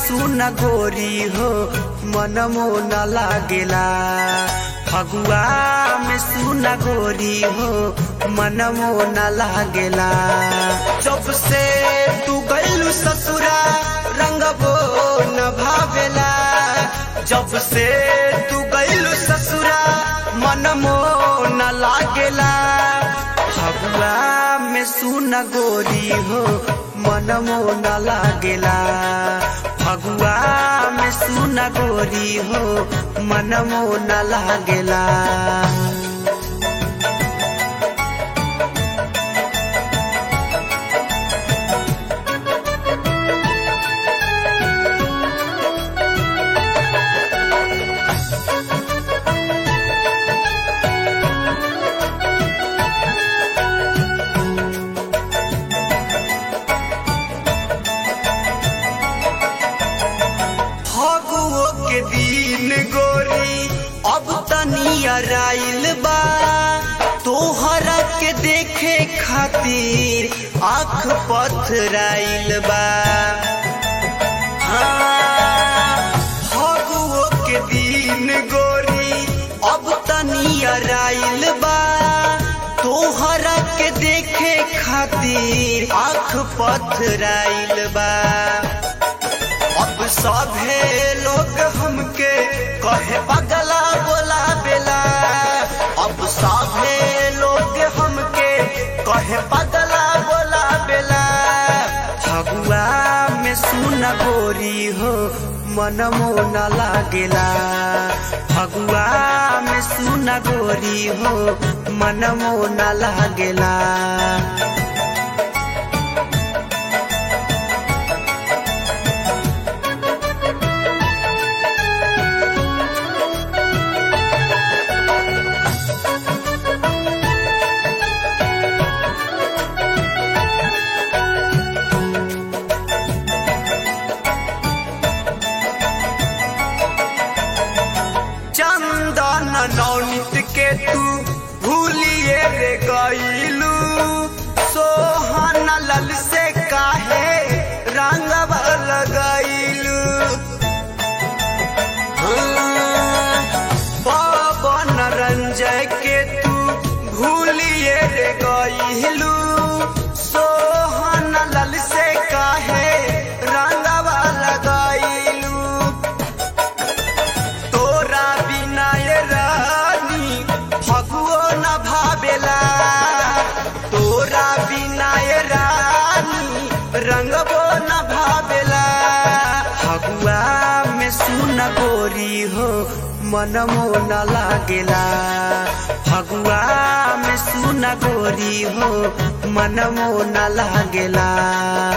सुन गोरी हो मनमो न लागेला फगुआ में सुन गोरी हो मनमो न लागेला जब से तू गैलू ससुरा रंगबो न भावेला जब से तू गैलू ससुरा मनमो न लागेला फगुआ में सुन गोरी हो मनमो न लागेला फगुआ में सुन गोरी हो मनमो न लागेला फगुओ के दिन गोरी अब तनी अराइल बा तोहरा के देखे खातिर आँख पथराइल बा हाँ, फगुओ के दिन गोरी अब तनी अराइल बा तोहरा के देखे खातिर आँख पथराइल बा अब सभे लोग हमके कहे पगला बोला बेला अब सभे लोग हमके कहे पगला बोला बेला फगुआ में सुन गोरी हो मनमो न लागेला फगुआ में सुन गोरी हो मनमो न लागेला चंदन नौनित के तू भूलिए रे गईलू सोहन लल से काहे रंग लगैलू पवन रंजय के तू भूलिए रे गईलू सोहन लल से काहे रंग लगैलू तोरा बिना ये रानी फगुओ न भावेला तोरा बिना ये रानी रंगबो न भावेला फगुआ में सुन गोरी हो मनमो न लागेला फगुआ में सुन गोरी हो मनमो न लागेला